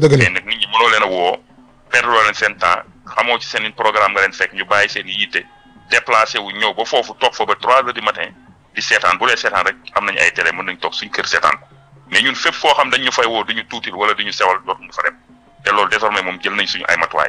dëgg la mais nag nit ñi mënoo leen a woo perdre leen seen temps xamoo ci seen programme nga leen fekk ñu bàyyi seen yitte déplacé wu ñëw ba foofu toog fa ba trois heures du matin di seetaan bu dee seetaan rek am nañu ay télé mën nañ toog suñ kër seetaan ko mais ñun fépp foo xam dañ ñu fay woo duñu tuutil wala duñu sewal dootuñu fa dem te loolu désormais moom jël nañ suñu ay matuwaay.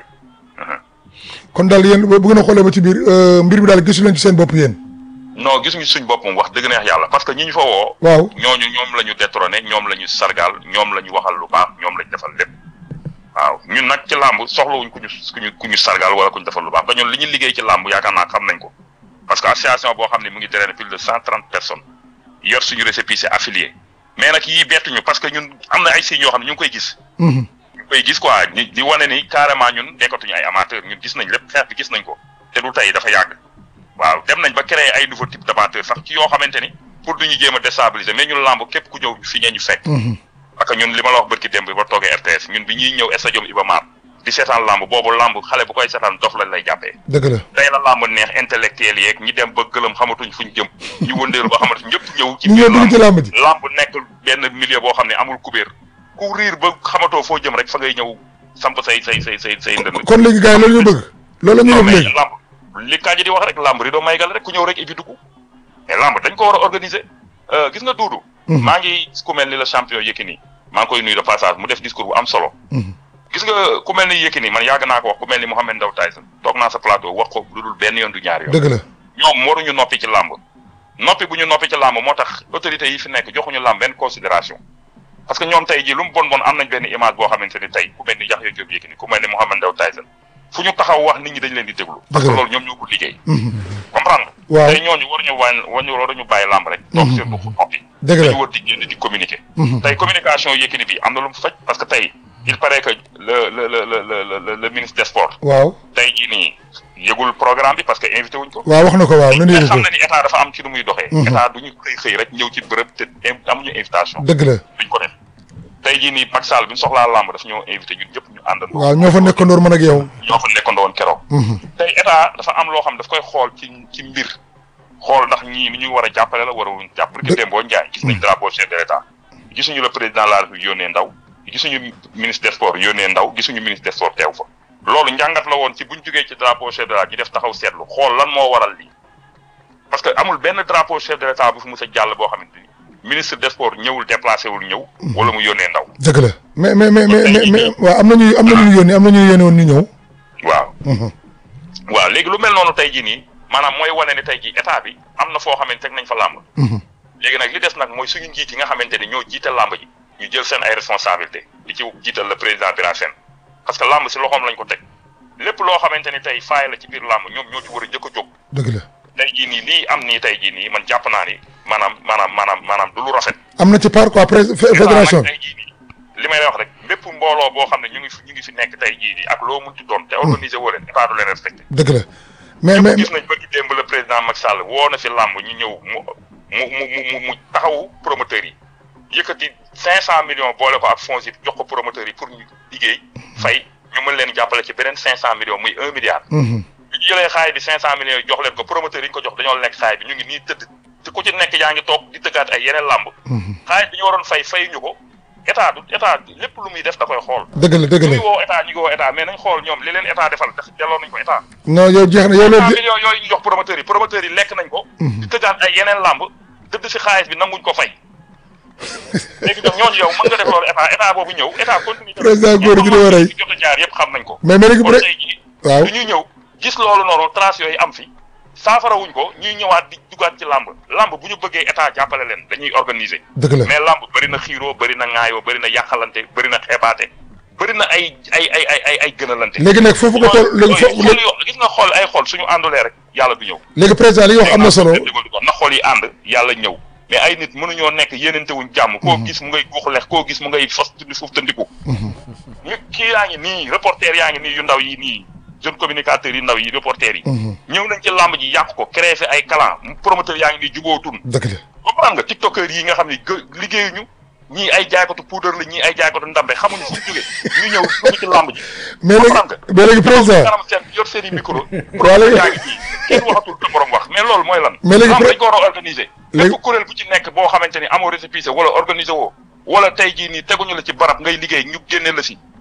kon daal yéen bu ngeen a xoolee ba ci biir mbir mi daal gisu leen ci seen bopp yéen. non gis ñu suñ bopp moom wax dëgg neex yàlla parce que ñi ñu fa woo. waaw ñooñu ñoom la ñu détrôné ñoom la ñu sargal ñoom la ñu waxal lu baax ñoom la ñu defal lépp. waaw ñun nag ci làmb soxlawuñ ku ñu ku ñu ku ñu sargal wala ku ñu defal lu baax ba ñun li ñu liggéey ci làmb yaakaar naa xam nañ ko parce que association boo xam ne mu ngi drainer plus de cent trente personnes yor suñu récépissé affilié mais nag yii bettuñu parce que ñun am na ay signes yoo xam ne ñu ngi koy gis. ñu ngi koy gis quoi di di wane ni carrément ñun nekkatuñu ay amateur ñun gis nañ lépp xeex bi gis nañ ko te du tey dafa yàgg. waaw dem nañ ba créer ay nouveau type d'amateurs sax ci yoo xamante ni pour duñu jéem a déstabiliser mais ñun làmb képp ku ñëw fi ngeen ñu fekk. parce que ñun li ma la wax bërki démb ba toogee RTS ñun bi ñuy ñëw stadium Iba Mar di seetaan làmb boobu làmb xale bu koy seetaan dof lañ lay jàppee. dëgg la tey la làmb neex intellectuel yeeg ñi dem ba gëlëm xamatuñ fuñ jëm ñu wëndeelu ba xamatuñ ñëpp ñëw. ci ñu biir ñëw dugg ci làmb ji. làmb nekk benn milieu boo xam ne amul kubéer ku riir ba xamatoo foo jëm rek fa ngay ñëw samp say say say say say ndënd. kon léegi gars yi loolu ñu bëgg. loolu la ñuy def mais léegi làmb li Kandji di wax rek làmb rido maygal rek ku ñëw rek ibi dugg mais làmb dañ ko war a organiser gis nga duudu. maa ngi ku mel ni la champion Yékini maa ngi koy nuyu de passage mu def discours bu am solo. gis nga ku mel ni Yékini man yàgg naa ko wax ku mel ni Mohamed Ndao Tyson toog naa sa plateau wax ko lu dul benn yoon du ñaari yoon. dëgg la ñoom waruñu noppi ci làmb noppi bu ñu noppi ci làmb moo tax autorités yi fi nekk joxuñu làmb benn considération parce que ñoom tey jii lu mu bon bon am nañ benn image boo xamante ni tey ku mel ni Yaxya Diop Yékini ku mel ni Mohamed Ndao Tyson fu ñu taxaw wax nit ñi dañ leen di déglu. parce que loolu ñoom ñoo ko liggéey. comprendre waaw tey ñooñu waruñu wàññi waruñu waruñu bàyyi làmb rek. toog seen bopp noppi. dëgg la dañu war di génn di communiquer. tey communication Yékini bi am na lu mu faj parce que tey il paraît que le le le le le le ministre des sports. waaw tey jii nii yëgul programme bi parce que invité wuñ ko. waaw wax na ko waaw nu mais ñu xam ko na ni état dafa am ci nu muy doxee. état du ñu xëy xëy rek ñëw ci bërëb te amuñu invitation. dëgg la duñ ko def tey jii nii Macky Sall bi ñu soxlaa làmb daf ñoo invité ñun ñëpp ñu àndandoo. waaw ñoo fa nekkandoor man ak yow. ñoo fa nekkandoo woon keroog. tey état dafa am loo xam daf koy xool ci ci mbir xool ndax ñii ni ñu war a jàppale la war a wuñ jàpp. Dë- dë Dembo Ndiaye gis nañ drapeau chef de l'état gisuñu le président de la République yónnee ndaw gisuñu ministre des sports yónnee ndaw gisuñu ministre des sports teew fa. loolu njàngat la woon ci buñ jógee ci drapeau chef de l'état ñu def taxaw seetlu xool lan moo waral lii parce que amul benn drapeau chef de l'état bu fi mus a jàll boo xamante ni ministre des sports ñëwul déplacé wul ñëw. wala mu yónnee ndaw. dëgg la mais mais mais mais mais mais waaw am na ñuy am na ñu yónni am na ñu yónni woon ñu ñëw. waaw. waaw léegi lu mel noonu tey jii nii maanaam mooy wane ni tey jii état bi am na foo xamante teg nañ fa làmb. léegi nag li des nag mooy suñu njiit yi nga xamante ni ñoo jiital làmb ji ñu jël seen ay responsabilité di ci jiital le président Bira Sène parce que làmb si loxoom lañ ko teg lépp loo xamante ni tey faay la ci biir làmb ñoom ñoo ci war a njëkk a jóg. dëgg la tey jii nii lii am nii tey jii nii man jàpp naa ni maanaam maanaam maanaam maanaam du lu rafet. am na ci part quoi pré fédération tey jii nii li may wax rek bépp mbooloo boo xam ne ñu ngi fi ñu ngi fi nekk tey jii nii ak loo munti doon te organiser woo leen état du leen respecté. dëgg la mais mais gis nañ ba ci démb le président Macky Sall woo na fi làmb ñu ñëw mu mu mu mu mu taxawu promoteurs yi yëkkati cinq cent millions boole ko ak fonds yi jox ko promoteurs yi pour ñu liggéey fay ñu mën leen jàppale ci beneen cinq cent millions muy un milliard bi ñu jëlee xaay bi cinq cent millions yi jox leen ko promoteurs yi ñu ko jox dañoo lekk xaay bi ñu ngi nii tëdd te ku ci nekk yaa ngi toog di tëggaat ay yeneen làmb xaay bi ñu waroon fay fay ñu ko état du état lépp lu muy def da koy xool dëgg la dëgg ñu la ngi woo état ñu ngi woo état mais nañ xool ñoom li leen état defal def delloo nañ ko état non yow jeex na yow cent loolu millions yooyu ñu jox promoteurs yi promoteurs yi lekk nañ ko di tëggaat ay yeneen làmb dëdd si xaalis bi nanguñ ko fay léegi ñoom ñooñu yow mën nga def loolu état état boobu ñëw état continue Président góor gi dama rey. fi jot a jaar yëpp xam nañ ko mais mais léegi kon bu tey jii waaw du ñuy ñëw gis loolu noonu trace yooyu am fi saafara wuñ ko ñuy ñëwaat di dugaat ci làmb làmb bu ñu bëggee état jàppale leen dañuy organiser dëgg la mais làmb bëri na xiiroo bëri na ŋaayoo bëri na yàqalante bëri na xeebaate bëri na ay ay ay ay ay ay gënalante léegi nag foofu nga toll léegi foofu xool yoo gis nga xool ay xool suñu àndulee rek yàlla du ñëw léegi président li nga wax am na solo na xool yi ànd yàlla ñëw mais ay nit mënuñoo nekk yéenante wuñ jàmm koo gis mu ngay guux lex koo gis mu ngay fas tudd suuf tëndiku ñu kii yaa ngi nii reporter yaa ngi nii yu ndaw yi nii jeune communicateurs yi ndaw yi reporter yi ñëw nañ ci làmb ji yàq ko créé fi ay clan promoteur yaa ngi nii jubootun dëgg la comprendre nga tiktokeur yi nga xam ne gë liggéeyuñu ñii ay jaaykatu poudre la ñii ay jaaykatu ndambe xamuñu fu ñu jógee ñu ñëw dugg ci làmb ji mais léegi comprendre nga mais léegi président kanam seen yor seen i micro Waa léegi- yaa ngi nii kenn waxatul te borom wax mais loolu mooy lan Mais léegi làmb pré- dañ ko war a organiser Léegi- lépp kuréel bu ci nekk boo xamante ni amoo récépissé wala organiser woo wala tey jii nii teguñu la ci barab ngay liggéey ñu génne la si